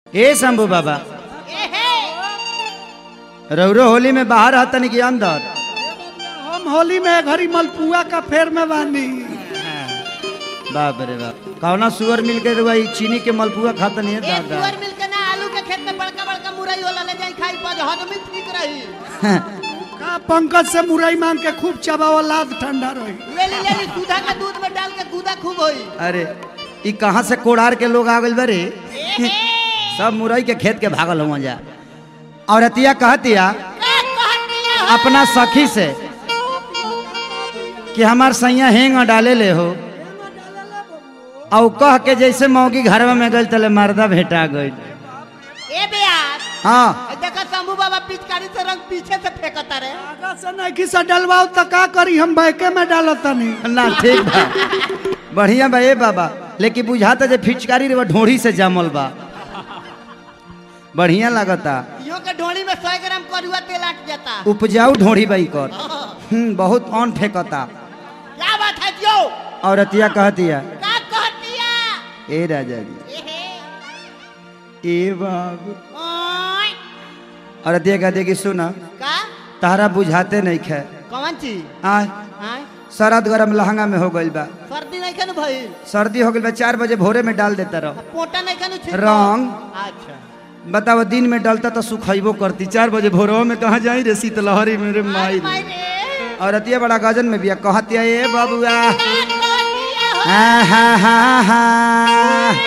ए शंभू बाबा रौरो होली में बाहर हतन की अंदर हम होली में घड़ी मलपुआ का फेर में बानी बाप रे बाप कौना सुअर मिल के वही चीनी के मलपुआ खाता नहीं है एक दादा सुअर मिल के ना आलू के खेत में बड़का बड़का मुरई होला ले जाई खाई पर हजमी ठीक रही का पंकज से मुरई मांग के खूब चबावा लाद ठंडा रही ले ली ले ली दूधा का दूध में डाल के गुदा खूब होई अरे ई कहाँ से कोड़ार के लोग आ गइल बरे सब मुरई के खेत के भागल हुआ जा और अतिया कहतिया का कहतिया हो? अपना सखी से कि हमार सैया हेंग डाले ले हो और कह के जैसे मौगी घरवा में गई तले मर्दा भेटा गई ए बेयार हाँ ए देखा शंभू बाबा पिचकारी से रंग पीछे से फेंकता रे आगा से नहीं से डलवाओ तो का करी हम बैके में डालतनी ना ठीक बा बढ़िया बा ए बाबा लेकिन बुझाता जे फिचकारी रे ढोड़ी से जमल बा बढ़िया लगता इहो के ढोली में 100 ग्राम करुआ तेल अट जाता उपजाऊ ढोड़ी बाई कर हम्म, बहुत ऑन फेंकता क्या बात है जो औरतिया कहतिया का कहतिया ए राजा जी एहे ए बाबू ओय औरतिया कहती कि सुना का तारा बुझाते नहीं खे कौन चीज आय हां शरद गरम लहंगा में हो गइल बा सर्दी नहीं खनु भइल सर्दी हो गइल बा चार बजे भोरे में डाल देता रहो पोटा नहीं खनु छिड़को रंग। अच्छा बताओ दिन में डालता तो सुखैबो करती चार बजे भोरवा में कहाँ जाई रे शीतलहरी मेरे माई माई रे रे औरतिया बड़ा गजन में बिया कहतिया ए बाबुआ का कहतिया हो? हा हा हा हा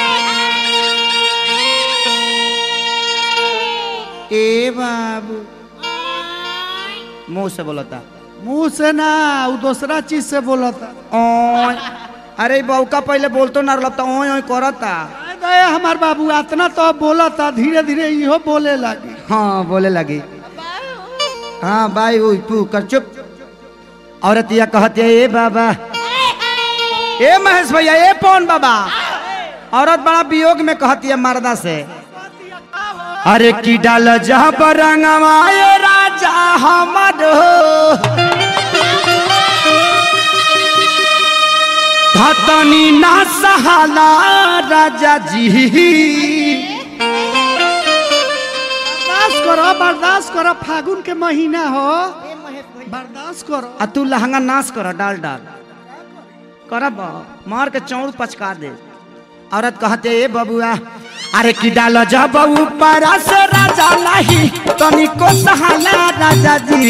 ए बाबू ओय मुंह से बोलता मुंह से ना वो दूसरा चीज से बोलता ओय अरे ई बौका पहले बोलतो ना लगता ओय ओय करता आय गए हमार बाबू इतना तो अब बोलता धीरे धीरे इहो बोले लगी हाँ बोले लगी हाँ बाई उई पू कर चुप औरतिया कहती है ए बाबा ए महेश भैया ए पौन बाबा औरत बड़ा वियोग में कहती है मर्दा से अरे की डाल जहाँ पर रंगवाए राजा हमर धतनी ना सहाला राजा जी बर्दाश्त करो बर्दाश्त करो फागुन के महीना हो ए महेश भाई बर्दाश्त करो आ तू लहंगा नाश कर डाल डाल करब मार के चौड़ पचका दे औरत कहते ए बबुआ अरे की डाल जब ऊपर से राजा नहीं तनिको सहाला राजा जी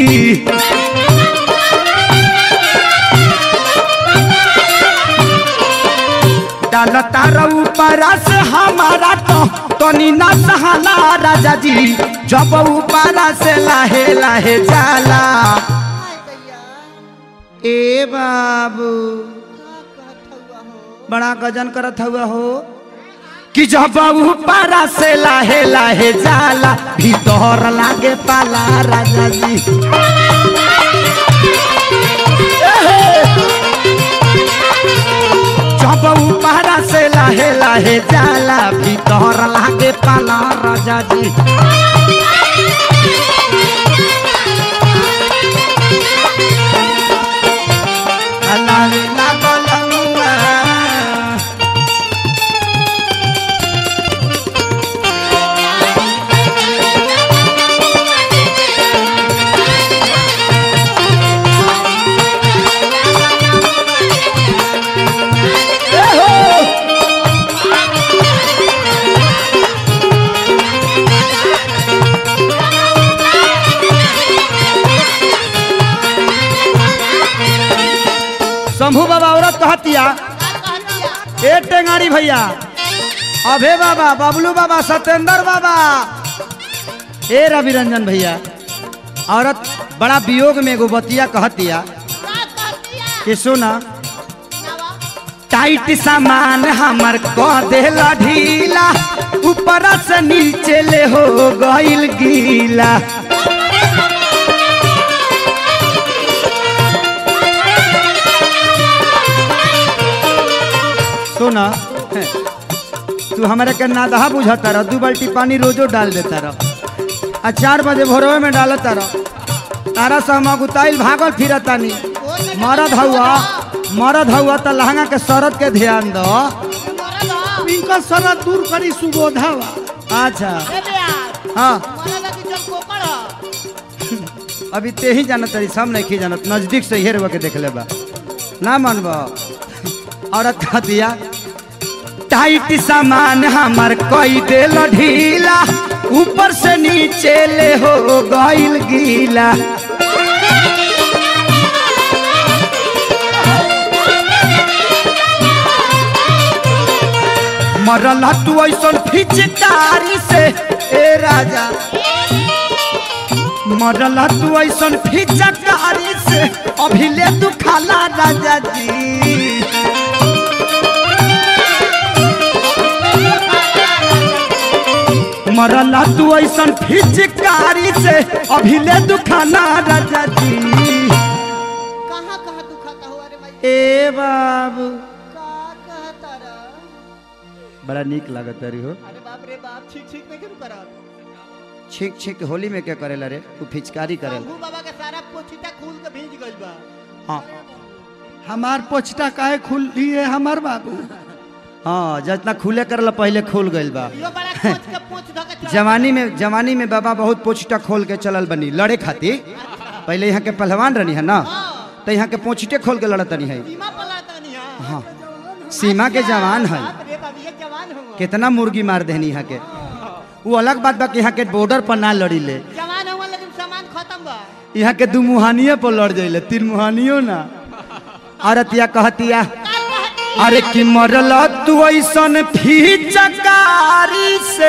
डाल तार ऊपर से हमारा तो तनी ना सहाला राजा जी जब ऊपर से लाहे लाहे जाला हाय दैया ए बाबू का कहत हुआ हो बड़ा गजन करत हुआ हो कि जब ऊपरा से लाहे लाहे जाला भीतर लागे पाला राजा जी जब ऊपरा से लाहे लाहे जाला भीतर लागे पाला राजा जी अल्लाह ला बोलूंगा शंभू बाबा औरत कहतिया का कहतिया ए टेंगारी भैया अभे बाबा बबलू बाबा सत्येंद्र बाबा ए रवि रंजन भैया औरत बड़ा वियोग में एगो बतिया कहतिया का कहतिया कि सुना नवा टाइट सामान हमर कह देला ढीला ऊपर से नीचे ले हो गइल गीला सुना तू हमारे के नादहा बुझता रह दू बाल्टी पानी रोजो डाल देता रह आ चार बजे भोरवे में डालता रह तारा से हम अगुताइल भागल फिरतानी मरद हउआ मरद हउआ त लहंगा के शरत के ध्यान दो मरद हो इनका सरा दूर करी सुबोधावा अच्छा ए बेयार हाँ मला लगी जब कोकड़ ह। अभी ते ही जानत तरी सब नहीं की जानत नजदीक से हेर के देख ले बा ना मानब औरत कह दिया टाइट सामान हमार कई देल ढीला ऊपर से नीचे ले हो गइल गीला मरला तू ऐसन फिचकारी से ए राजा मरला तू ऐसन फिचकारी से अभी ले तू खाला राजा जी मरला तू ऐसन फिचकारी से अभी ले तू खाना राजा जी कहाँ कहाँ दुखाता हुआ रे भाई ए बाबू का कहता रा बड़ा नीक लागत रही हो अरे बाप रे बाप ठीक ठीक नहीं क्यों करा छीक छीक होली में क्या करेला रे तू फिचकारी करेला शंभू बाबा के सारा पोछिता खूल के भीज गइल बा हाँ हमार पोछटा काहे खुली है हमार बाबू हाँ जितना खुले करला पहले खोल गइल बा यो बड़ा कोच के पोछ धके चढ़ा जवानी में जवानी में बाबा बहुत पोछटा खोल के चलल बनी लड़े खातिर पहले यहाँ के पहलवान रहनी है ना तो यहाँ के पोछटे खोल के लड़त नहीं है सीमा पर लड़ता नहीं हां हाँ सीमा के जवान है बाप रे बाप ये जवान हो कितना मुर्गी मार देनी यहाँ के वो अलग बात बा कि यहाँ के बॉर्डर पर ना लड़ी ले जवान हो लेकिन सामान खत्म बा यहाँ के दू मुहानिये पर लड़ जाइले तीन मुहानियो ना औरतिया कहतिया अरे कि मरल तू ऐसन फीचकारी से